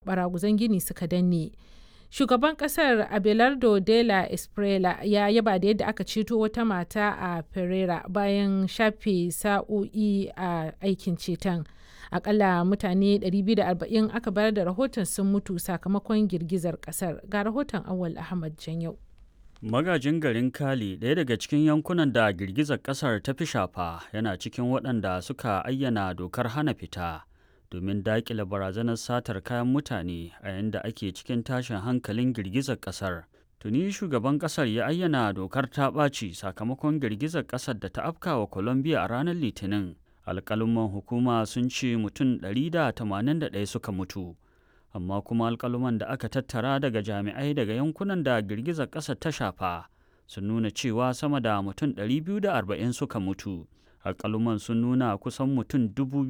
baraguzan gini suka danne. Shugaban kasar Abelardo de la Espriella ya yaba da yadda aka ceto wata mata a Pereira bayan shafe sa'o'i a aikin ceton. Akalla mutane 240 aka bayar da rahoton sun mutu sakamakon girgizar kasar. Ga rahoton Awal Ahmad Janyau. Magajin garin Kali, ɗaya daga cikin yankunan da girgizar ƙasar ta fi shafa, yana cikin waɗanda suka ayyana dokar hana fita domin daƙile barazanar satar kayan mutane a yadda ake cikin tashin hankalin girgizar ƙasar. Tuni shugaban ƙasar ya ayyana dokar ta ɓaci sakamakon girgizar ƙasar da ta afka wa Colombia a ranar Litinin. Alƙaluman hukuma sun ce mutum 181 suka mutu. amma kuma alkaluman da aka tattara daga jami'ai daga yankunan da girgizar ƙasa ta shafa sun nuna cewa sama da mutum 240 suka mutu alkaluman sun nuna kusan mutum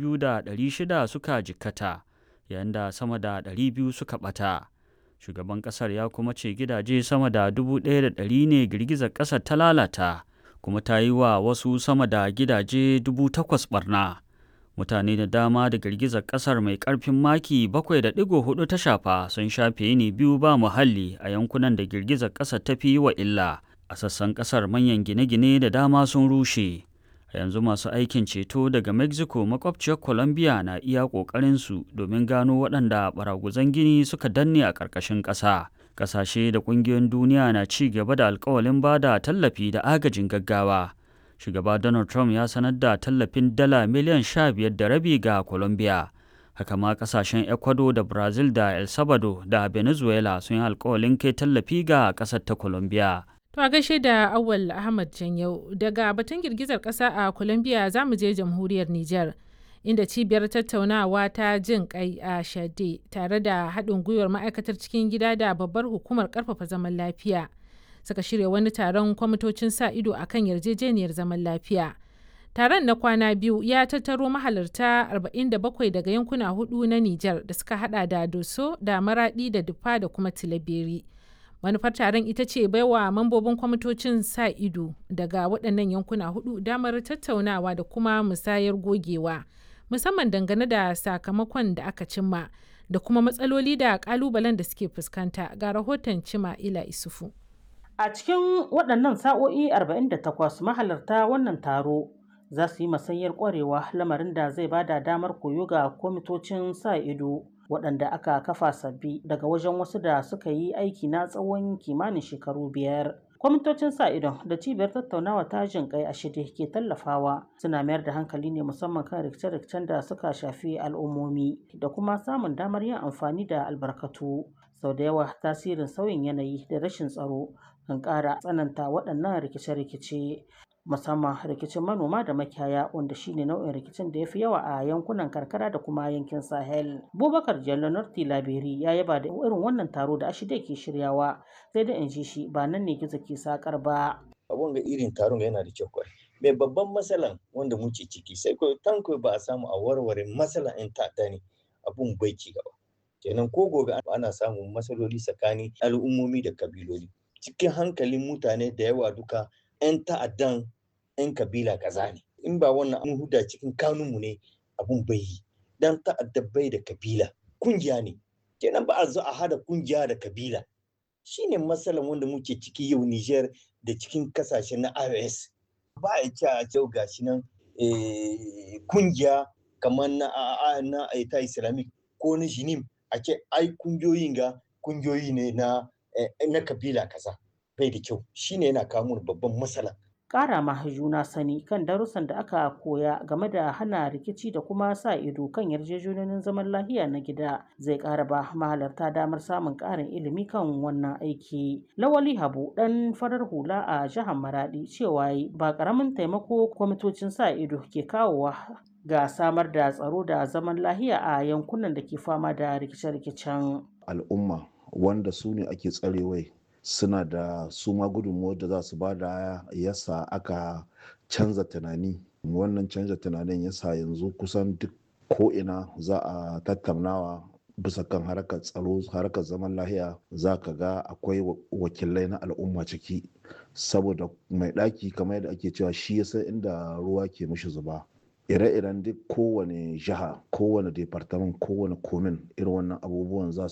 2,600 suka jikkata yayin da sama da 200 suka ɓata shugaban ƙasar ya kuma ce gidaje sama da 1,100 ne girgizar ƙasar ta lalata kuma ta yi wa wasu sama da gidaje 8,000 barna. mutane da dama da girgizar kasar mai karfin maki 7.4 ta shafa sun shafe yini biyu ba muhalli a yankunan da girgizar kasar ta fi wa illa a sassan kasar manyan gine-gine da dama sun rushe a yanzu masu aikin ceto daga mexico makwabciyar colombia na iya ƙoƙarinsu domin gano waɗanda baraguzan gini suka danne a ƙarƙashin ƙasa ƙasashe da ƙungiyoyin duniya na ci gaba da alkawalin ba da tallafi da agajin gaggawa shugaba donald trump ya sanar da tallafin dala miliyan sha biyar da rabi ga colombia haka ma kasashen ecuador da brazil da el salvador da venezuela sun yi alkawalin kai tallafi ga kasar ta colombia To a gaishe da Awal Ahmad Janyau daga batun girgizar ƙasa a Colombia za mu je jamhuriyar Nijar inda cibiyar tattaunawa ta jin kai a Shade tare da haɗin gwiwar ma'aikatar cikin gida da babbar hukumar ƙarfafa zaman lafiya. suka shirya wani taron kwamitocin sa ido a kan yarjejeniyar zaman lafiya. Taron na kwana biyu ya tattaro mahalarta 47 daga yankuna hudu na Nijar da suka hada da Doso da Maradi da Dufa da kuma Tilaberi. Manufar taron ita ce baiwa mambobin kwamitocin sa ido daga waɗannan yankuna hudu damar tattaunawa da kuma musayar gogewa, musamman dangane da sakamakon da aka cimma da kuma matsaloli da ƙalubalen da suke fuskanta ga rahoton Cima Ila Isufu. A cikin waɗannan sa'o'i 48 mahalarta wannan taro za su yi masanyar ƙwarewa lamarin da zai bada damar koyo ga kwamitocin sa ido waɗanda aka kafa sabbi daga wajen wasu da suka yi aiki na tsawon kimanin shekaru biyar. Kwamitocin sa idon da cibiyar tattaunawa ta jin kai a shirye ke tallafawa suna mayar da hankali ne musamman kan rikice-rikicen da suka shafi al'ummomi da kuma samun damar yin amfani da albarkatu. Sau da yawa tasirin sauyin yanayi da rashin tsaro kan ƙara tsananta waɗannan rikice-rikice musamman rikicin manoma da makiyaya wanda shine nau'in rikicin da ya fi yawa a yankunan karkara da kuma yankin sahel bubakar jallo norti laberi ya yaba da irin wannan taro da ashide ke shiryawa sai da in ji shi ba nan ne gizo ke sakar ba abun ga irin taron yana da kyau kwai mai babban matsalan wanda muke ciki sai ko tanko ba a samu a warware matsalan yan ta'adda ne abun bai ci gaba kenan ko gobe ana samun matsaloli tsakanin al'ummomi da kabiloli cikin hankalin mutane da yawa duka 'yan ta'addan 'yan kabila kaza ne in ba wannan an huda cikin kanunmu ne abun bai yi dan ta'adda bai da kabila kungiya ne kenan ba a zo a hada kungiya da kabila shine matsalan wanda muke ciki yau Niger da cikin kasashe na iOS ba a ce a jau gashi nan kungiya kamar na na ta islamic ko na jinim a ce ai kungiyoyin ga kungiyoyi ne na na kabila kaza bai da kyau shine yana kawo babban matsala ƙara ma juna sani kan darussan da aka koya game da hana rikici da kuma sa ido kan yarjejeniyoyin zaman lafiya na gida zai ƙara ba mahalarta damar samun ƙarin ilimi kan wannan aiki. Lawali Habu ɗan farar hula a jihar Maradi cewa ba ƙaramin taimako kwamitocin sa ido ke kawowa ga samar da tsaro da zaman lafiya a yankunan da ke fama da rikice-rikicen. Al'umma wanda su ne ake tsarewai suna da su ma gudunmuwar da za su ba da yasa aka canza tunani wannan canza tunanin yasa yanzu kusan duk ko'ina za a tattaunawa bisa kan harkar tsaro harkar zaman lahiya za ka ga akwai wakilai na al'umma ciki saboda mai ɗaki kamar yadda ake cewa shi ya san inda ruwa ke mishi zuba ire-iren duk kowane jiha kowane departament kowane komin irin wannan abubuwan za